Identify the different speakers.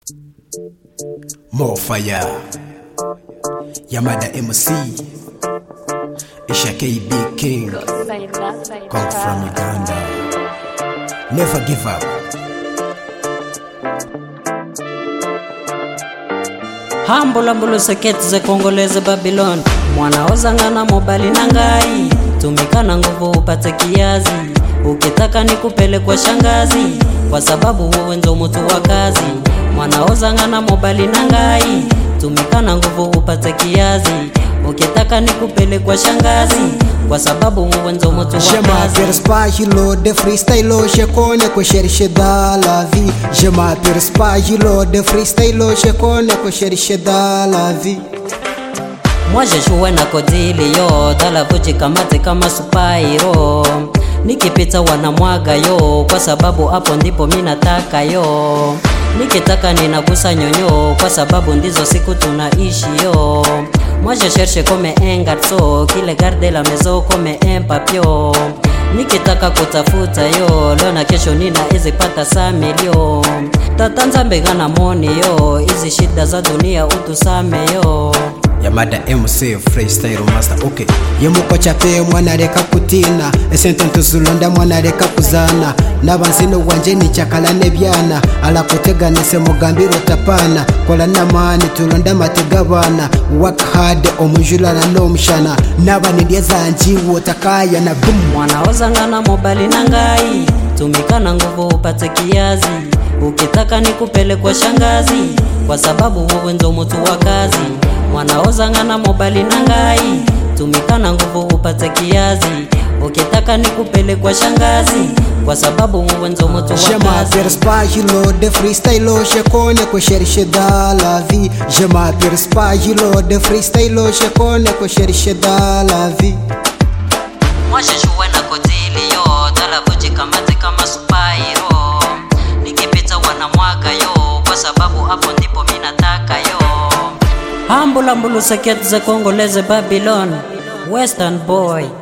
Speaker 1: More fire. Yamada MC. Isha KB King. Come from Uganda. Never give up.
Speaker 2: hambulambulu seketi ze kongoleze babylon mwanaozangana mobali na ngai tumika na nguvu upate kiazi ukitaka ni kupele kwa shangazi kwa sababu wewe ndo mutu wa kazi mwanaozangana mobali na ngai tumika na nguvu upate kiazi ukitaka ni kupele kwa shangazi kwa sababu wewe ndo mutu wa
Speaker 1: Je
Speaker 2: kazi
Speaker 1: m'aperce pas hilo de freestyle je connais que chercher dans la vie Je m'aperce pas hilo de freestyle je connais que chercher dans la vie
Speaker 2: mwajeshuwe na kodili yo talavuji kamate kama supairo nikipita wanamwaga yo kwa sababu hapo ndipo mi nataka yo nikitaka ninagusa nyonyo kwa sababu ndizo siku tunaishi yo Moi je cherche comme un garçon kile garde la maison comme un papio nikitaka kutafuta yo leo na kesho nina izipata sa milio tata nzambe gana moni yo hizi shida za dunia utusame yo
Speaker 1: yamada mc freestyle master okay yemukoca pe mwanareka kutina esente ntuzulonda mwanareka kuzana nabanzino wanje nicyakala nebyana alakuteganise mugambiro tapana kola namani tulonda matega bana work hard omujulana nomushana nabanindye zanjiwo takaya na bum
Speaker 2: mwanaozangana mobali na ngai tumika na nguvu upate kiazi ukitaka ni kupele kwa shangazi kwa sababu wewe ndo mutu wa kazi mwanaozangana mobali na ngai tumika na nguvu upate kiazi ukitaka ni kupele kwa shangazi kwa sababu wewe ndo mutu
Speaker 1: Je
Speaker 2: wa kazi
Speaker 1: m'aperce pas hilo de freestyle je connais que chercher dans la vie Je m'aperce pas hilo de freestyle je connais que chercher dans la vie
Speaker 2: mwasheshuwe na kotili yo talavuji kamate kama supairo nikipita wanamwaga yo kwa sababu hapo ndipo mi nataka yo hambulambulu seketi ze kongoleze babylon western boy